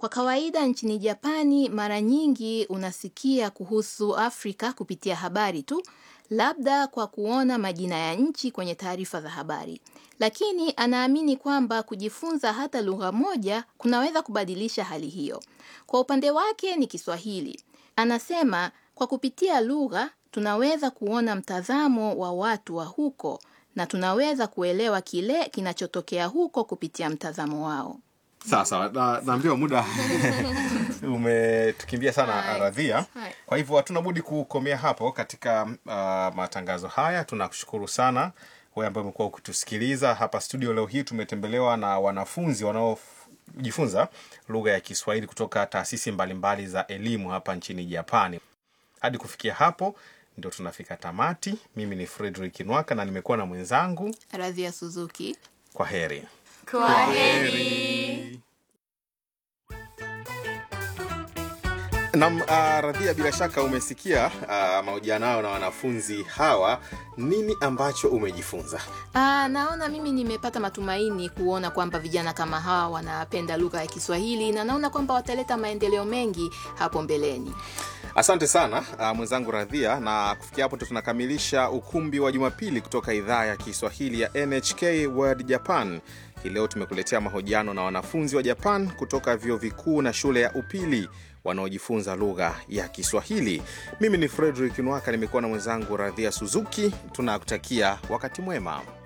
Kwa kawaida nchini Japani mara nyingi unasikia kuhusu Afrika kupitia habari tu, labda kwa kuona majina ya nchi kwenye taarifa za habari. Lakini anaamini kwamba kujifunza hata lugha moja kunaweza kubadilisha hali hiyo. Kwa upande wake ni Kiswahili. Anasema kwa kupitia lugha tunaweza kuona mtazamo wa watu wa huko na tunaweza kuelewa kile kinachotokea huko kupitia mtazamo wao. sawa sawa na, naambiwa muda umetukimbia sana Hai. radhia Hai. kwa hivyo hatuna budi kukomea hapo katika uh, matangazo haya tunakushukuru sana wewe ambaye umekuwa ukitusikiliza hapa studio leo hii tumetembelewa na wanafunzi wanaojifunza lugha ya kiswahili kutoka taasisi mbalimbali za elimu hapa nchini japani hadi kufikia hapo ndio tunafika tamati mimi ni fredrik nwaka na nimekuwa na mwenzangu Radhia Suzuki. kwa heri Nam uh, Radhia, bila shaka umesikia uh, mahojiano yao na wanafunzi hawa. Nini ambacho umejifunza? Aa, naona mimi nimepata matumaini kuona kwamba vijana kama hawa wanapenda lugha ya Kiswahili na naona kwamba wataleta maendeleo mengi hapo mbeleni. Asante sana uh, mwenzangu Radhia, na kufikia hapo ndo tunakamilisha ukumbi wa Jumapili kutoka idhaa ya Kiswahili ya NHK World Japan. Hii leo tumekuletea mahojiano na wanafunzi wa Japan kutoka vyuo vikuu na shule ya upili wanaojifunza lugha ya Kiswahili. Mimi ni Frederick Nwaka, nimekuwa na mwenzangu Radhia Suzuki. Tunakutakia wakati mwema.